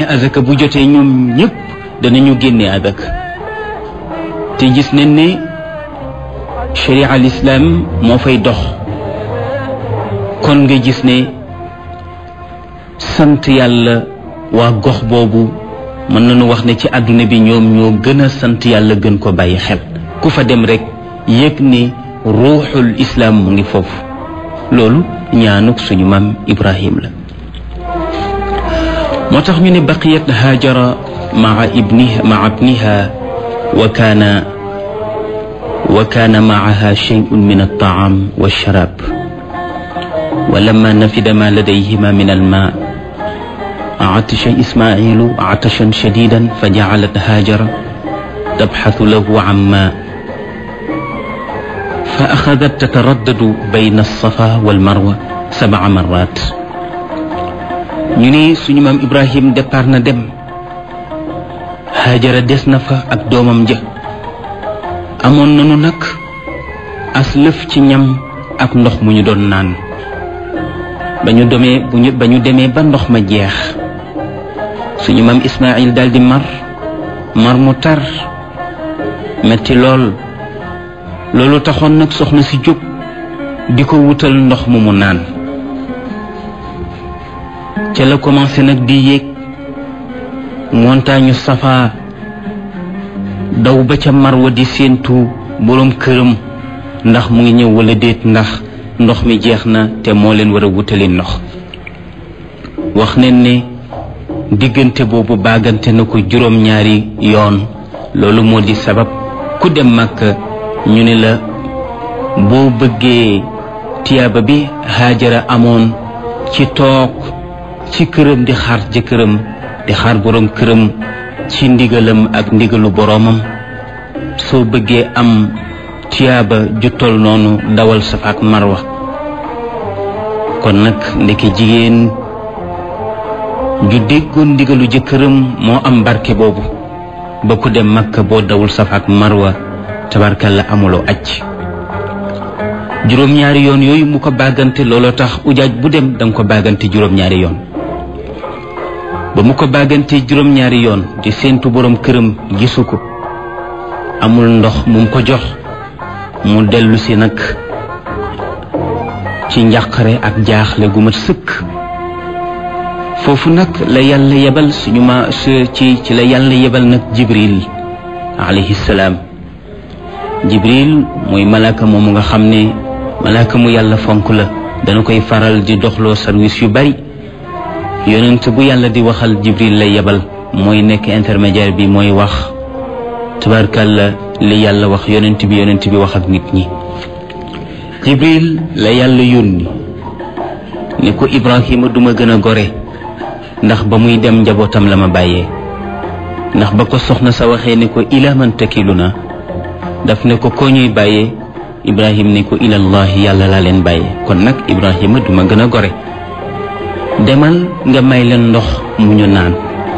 azaka bu jotee ñoom ñëpp danañu génne azaka te gis nañ ne sharia al islam moo fay dox kon nga gis ne sant yàlla waa gox boobu mën nañu wax ne ci àdduna bi ñoom ñoo gën a sant yàlla gën ko bàyyi xel ku fa dem rek yëg ni ruuxul islaam mu ngi foofu loolu ñaanuk suñu maam ibrahim la moo tax ñu ne baqiyat haajara maa ibniha maa ibniha wa kaana wa kaana maaha shay'un min altaam walsharab wa lamma nafida ma ladayhima min alma عطش إسماعيل عطشا شديدا فجعلت هاجر تبحث له عن ماء فأخذت تتردد بين الصفا والمروة سبع مرات ñu ne suñu maam Ibrahim départ na dem Haajara des na fa ak doomam ja amoon nanu nag as lëf ci ñam ak ndox mu ñu doon naan ba ñu demee bu ñu ba ñu demee ba ndox ma jeex suñu maam Ismaayil daldi mar mar mu tar metti lool loolu taxoon nag soxna si jóg di ko wutal ndox mu mu naan ca la commencé nag di yéeg montagne Safa daw ba ca Marwa di séentu boroom këram ndax mu ngi ñëw walla déet ndax ndox mi jeex na te moo leen war a wutali ndox wax neen ne diggante boobu baagante na ko juróom-ñaari yoon loolu moo di sabab ku dem Makka ñu ne la boo bëggee tiyaaba bi Haajara amoon ci toog ci këram di xaar jëkkëram di xaar boroom këram ci ndigalam ak ndigalu boroomam soo bëggee am tiyaaba ju tol noonu dawal Safa ak Marwa kon nag ndeke jigéen ju déggoon ndigalu jëkkëram moo am barke boobu ba ku dem Makka boo dawul Safa ak Marwa tabarkalla amuloo aj juróom-ñaari yoon yooyu mu ko bàggante looloo tax ujaaj bu dem danga ko bàggante juróom-ñaari yoon ba mu ko bàggante juróom-ñaari yoon di séentu boroom këram gisu ko amul ndox mu ko jox mu dellu si nag ci njàqare ak jaaxle gu mat sëkk foofu nag la yàlla yebal suñu ma ci ci la yàlla yebal nag jibril alayhi salaam jibril mooy malaaka moomu nga xam ne malaaka mu yàlla fonk la dana koy faral di doxloo service yu bari yonent bu yàlla di waxal jibril lay yebal mooy nekk intermédiaire bi mooy wax tabarkalla li yàlla wax yonent bi yonent bi wax ak nit ñi jibril la yàlla yónni ne ko ibrahima duma gën a gore ndax ba muy dem njabootam la ma bàyyee ndax ba ko soxna sa waxee ne ko ila man takilu na daf ne ko koo ñuy bàyyee ibrahim ne ko ilallahi yàlla laa leen bàyyee kon nag ibrahima duma gën a gore demal nga may leen ndox mu ñu naan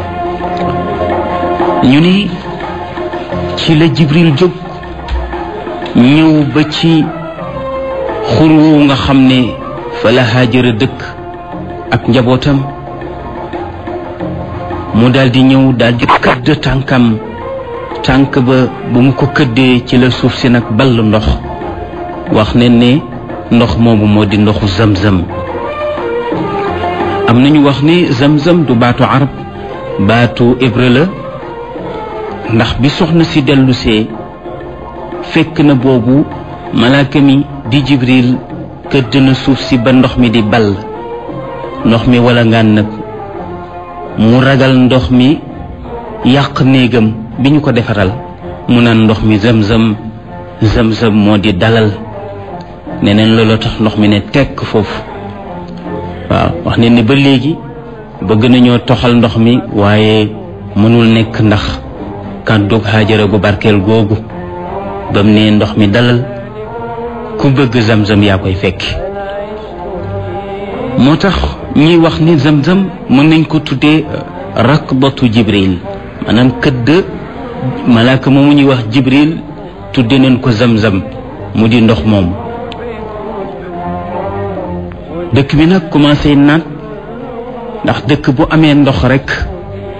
ñu ni ci la jibril jóg ñëw ba ci xur woowu nga xam ne fa la haajara dëkk ak njabootam mu daldi ñëw daldi këdd tànkam tànk ba bu mu ko këddee ci la suuf si nag ball ndox wax ne ne ndox moomu moo di ndoxu zamzam am nañu wax ni zamzam du baatu arab baatu hébreu la ndax bi soxna si dellusee fekk na boobu malaaka mi di jibril këdd na suuf si ba ndox mi di ball ndox mi wala ngaan nag mu ragal ndox mi yàq néegam bi ñu ko defaral mu naan ndox mi zamzam zamzam moo di dalal neneen looloo tax ndox mi ne tekk foofu waaw wax ne ni ba léegi bëgg nañoo toxal ndox mi waaye mënul nekk ndax kàddug Haajara gu barkeel googu bam ne ndox mi dalal ku bëgg zamzam yaa koy fekki moo tax ñuy wax ni zamzam mën nañ ko tuddee rakbatu jibril maanaam këdd malaaka moomu ñuy wax jibril tudde nañ ko zamzam mu di ndox moom dëkk bi nag commencé naat ndax dëkk bu amee ndox rekk